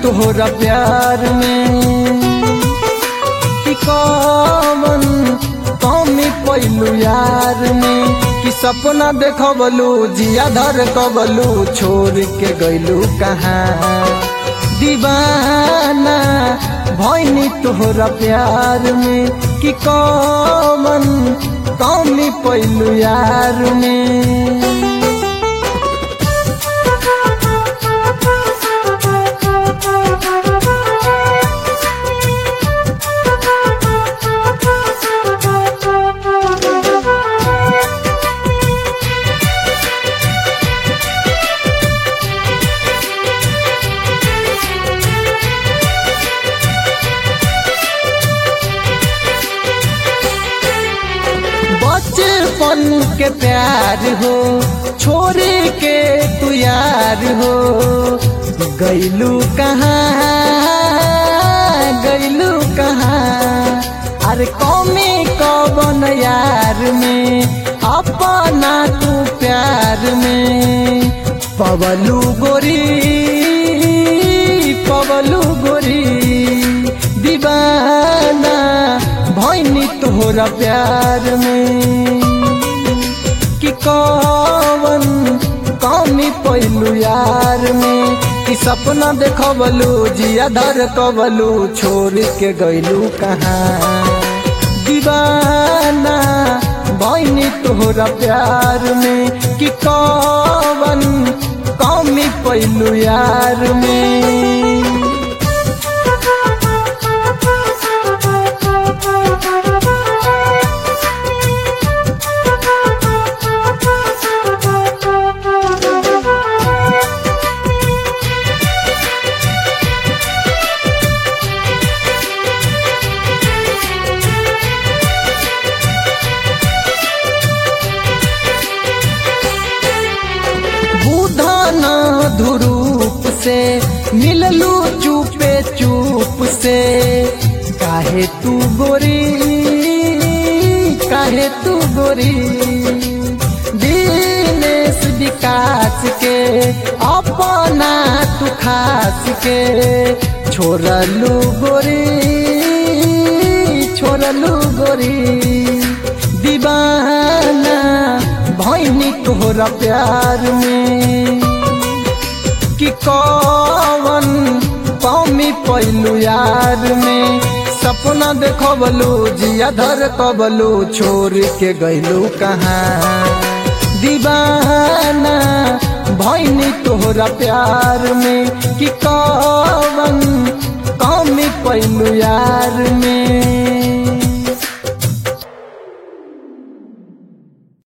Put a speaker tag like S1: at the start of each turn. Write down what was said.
S1: तोहरा प्यार में कि कौन कमी पैलू यार में कि सपना देखबलू जिया धर कबलू छोड़ के गैलू कहाँ दीवाना भैनी तोहरा प्यार में कि कौन कमी पैलू यार में बचपन के प्यार हो छोड़ के तू यार हो गैलू कहाँ गैलू कहाँ अरे कौमी कौन यार में अपना तू प्यार में पवलू गोरी पवलू गोरी दीवाना भैनी तोहरा प्यार में कि कौन कमी पैलू यार में कि सपना देखबलू जिया धर कबलू छोड़ के गैलू कहाँ दीवाना भैनी तोहरा प्यार में कि कौन कमी पैलू यार में बुधन धुरूप से मिललू चुपे चुप से काहे तू गोरी काहे तू गोरी दिनेश विकास के अपना तू खास के छोड़लू गोरी छोड़लू गोरी दीवाना भैनी तोहरा प्यार में कि कौन कमी पैलू यार में सपना देखबलू जिया धर कबलू छोड़ के गैलू कहाँ दीवाना भैनी तोहरा प्यार में कि कौन कमी पैलू यार में